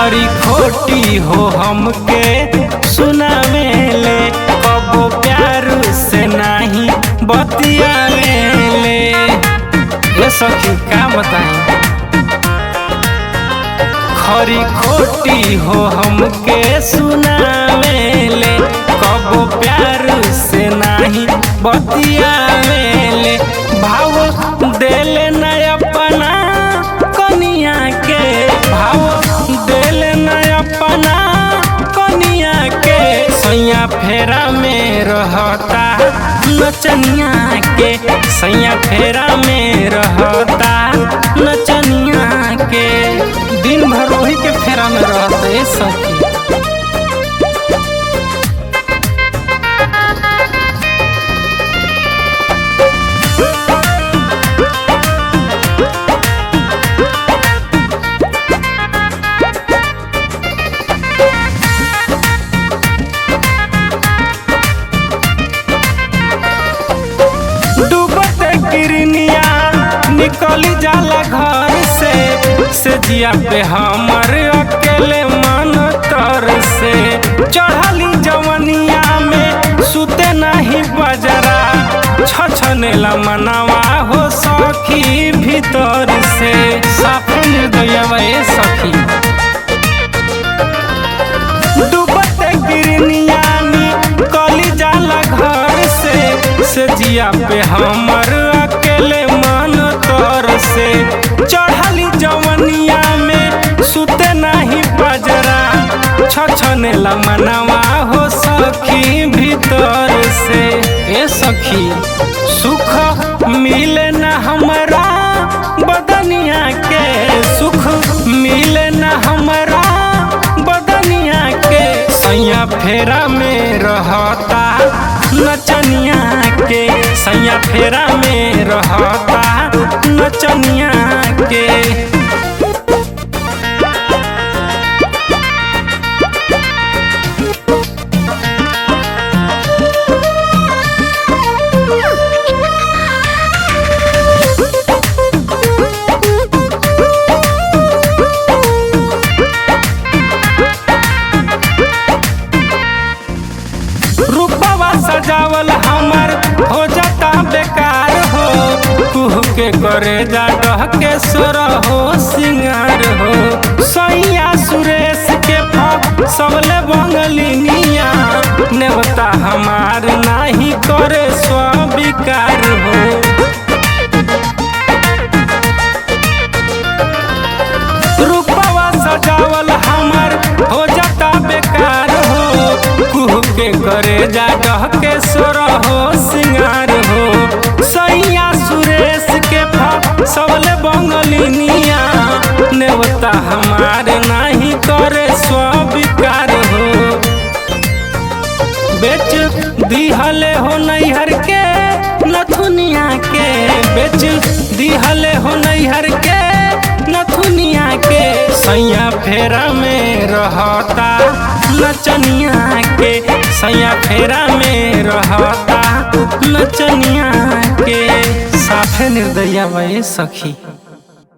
खरी खोटी हो हमके सुनावेले कबो प्यार से नहीं बतियावेले ये सखी का बताई खरी खोटी हो हमके सुनावेले कबो प्यार से नहीं बतियावेले भाव देले न अपना कनिया के भाव देले न अपना कनिया के सैया फेरा में रहता नचनिया के सैया फेरा में रहता नचनिया के दिन भर वही के फेरा में रहता है सखी डूबत गिरनिया निकली जाला घर से से जिया पे हमर अकेले मन तर से चढ़ली जवनिया में सुते नहीं बजरा छछनेला मनवा हो सखी भीतर से साफे निर्दयवा ए सखी डूबत गिरनिया निकली जाला घर से से जिया पे हमर अकेले मन तर से चढ़ली जवनिया में सुते नहीं बजरा छछने मनवा हो सखी भीतर से ए सखी सुख मिले न हमरा बदनिया के सुख मिले न हमरा बदनिया के सैया फेरा में रहता नचनिया के सैया फेरा में रहता नचनिया के रूपवा सजावल हमर हो जाता बेकार हो कुह के करे जा डह के सोर हो सिंगार हो सैया सुरेश के फक सबले बंगलिनिया नेवता हमार नाही करे स्वीकार हो रूपवा सजावल हमर हो जाता बेकार हो कुह के करे जा डह के सोर हो सिंगार हो सैया सुरेश के फक सबले बंगलिनिया नेवता हमार नहीं करे स्वीकार हो बेच दिहले हो नैहर के नथुनिया के बेच दिहले हो नैहर के नथुनिया के सैया फेरा में रहता नचनिया के सैया फेरा में रहता नचनिया के साफे निर्दया वही सखी